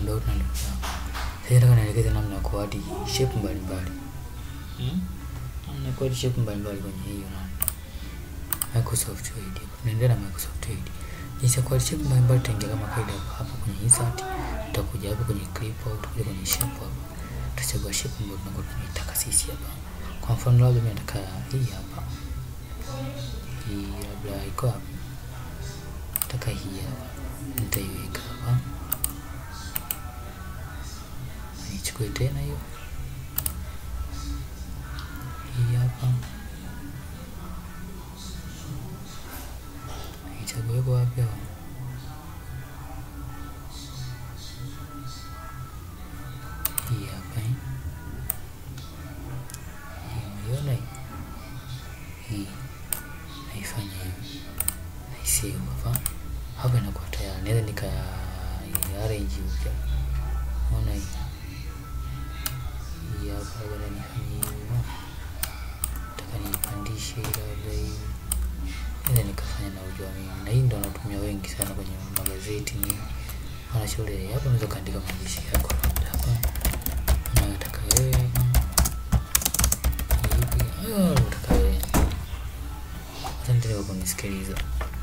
out na ndugu yangu. Sasa nataka nielekeze namna ya kuadi shape mbalimbali. Hmm? Namna ya kuadi shape mbalimbali kwenye hiyo na Microsoft Word. Tunaendelea na Microsoft Word. Jinsi ya kuadi shape mbalimbali tutaingia kama kawaida hapa hapa kwenye insert, tutakuja hapa kwenye clip au tutakuja kwenye shape hapa. Tutachagua shape ambayo tunakuwa tunaitaka sisi hapa. Kwa mfano labda mimi nataka hii hapa. Hii labda iko hapa. Nataka hii hapa. Nitaiweka hapa. Nichukue tena hiyo. Hii hapa. Nichague kwa wapi hapa? Hii hapa eh. Hii umeiona hii? Hii naifanya hivi, naisave hapa. Hapa inakuwa tayari, naweza nika arrange upya. Unaona hii hii hapa, labda nifanye hivi, nataka niipandishe labda hivi, naweza nikafanya na ujua mimi, na hii ndo natumia wengi sana kwenye magazeti nini, wanashauri hapa, unaweza kaandika maandishi yako labda hapa unataka wewe hivi, unataka wewe. Asante kwa kunisikiliza.